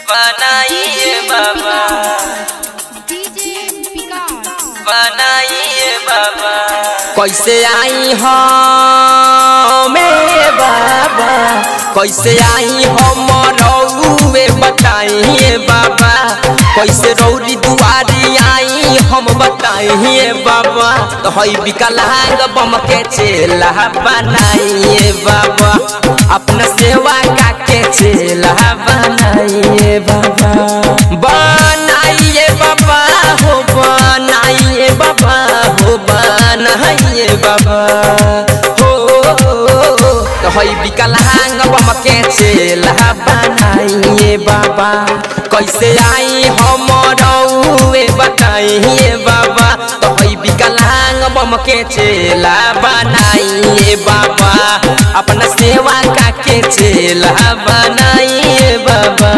बनाइए बाबा डीजे विकास बनाइए बाबा कैसे आई हम मेरे बाबा कैसे आई हम रउए बताइए बाबा कैसे रौरी दुआरी आई हम बताइए बाबा तो हई विकलांग बम के चेला बनाइए बाबा अपना सेवा का के चेला बनाइए बाबा बनाइए बाबा हो बनाइए बाबा हो बनाइए बाबा हो तो हई विकलांग बम के चेला बनाइए बाबा कैसे आई हम रउए बताइए बाबा तो हई विकलांग बम के चेला बनाइए बाबा अपना सेवा का के चेला बनाइए बाबा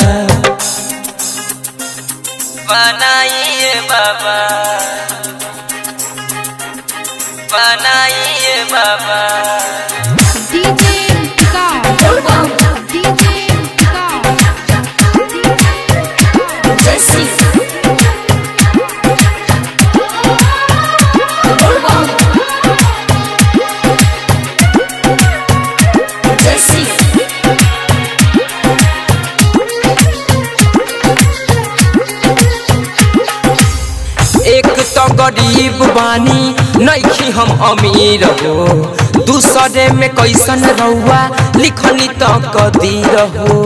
बनाइए बाबा बनाइए बाबा डीजे विकास डीजे विकास जैसी जैसी एक तो गरीब बानी नैखी हम अमीर हो दूसरे में कैसन रहुआ लिखनी तो कदीर हो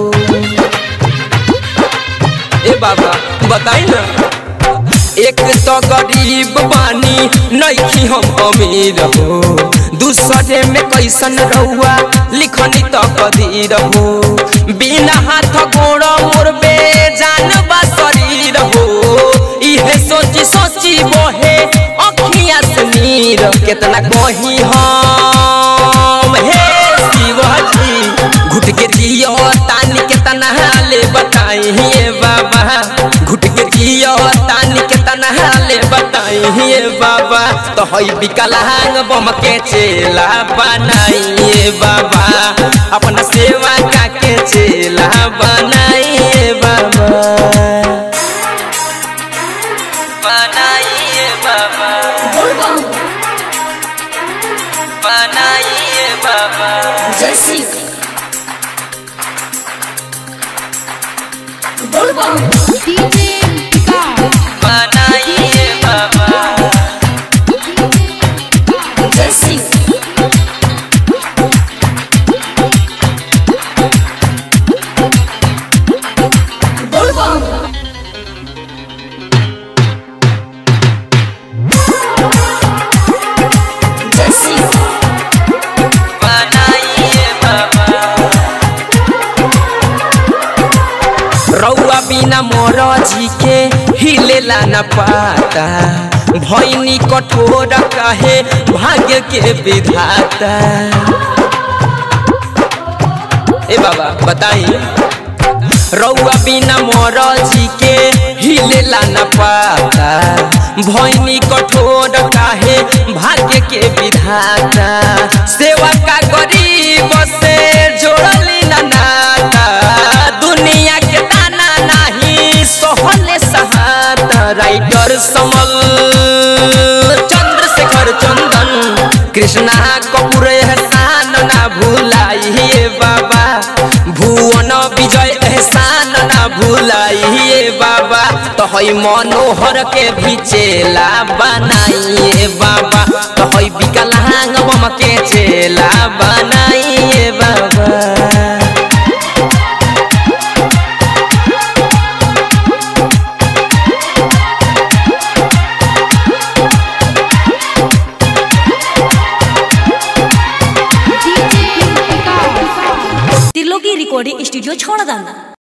ए बाबा बताई ना एक तो गरीब बानी नैखी हम अमीर हो दूसरे में कैसन रहुआ लिखनी तो कदीर हो बिना हाथ गोड़ मोर बेजान बा शरीर हो इहे सोची सोची बोहे अखिया से नीर केतना कही हम हे शिवजी घुट के जियो तानी केतना हाले बताइए बाबा घुट के जियो तानी केतना हाले बताइए बाबा तो हई विकलांग बम के चेला बनाइए बाबा अपना सेवा का के चेला बनाइए बाबा बनाइए बाबा बनाइए बाबा जैसी डीजे विकास बनाइए बाबा जैसी जैसी बनाइए बाबा रउआ बिना मोर जी के हिलेला न पाता भैनी कठोर कहे भाग्य के विधाता ए बाबा बताई रउआ बिना मोर जी के हिलेला न पाता भैनी कठोर काहे भाग्य के विधाता सेवा का गरीब से जोड़ली न नाता दुनिया के ताना नाही सोहले सहाता राइटर समल चंद्रशेखर चंदन कृष्णा कपूर एहसान ना भूलाइए बाबा भुवन विजय एहसान ना भूलाइए बाबा तो हई मनोहर के भी चेला बनाइए बाबा तो हई विकलांग बम के चेला बनाइए बाबा DJ Vikas Tirloki recording studio छोड़ दाना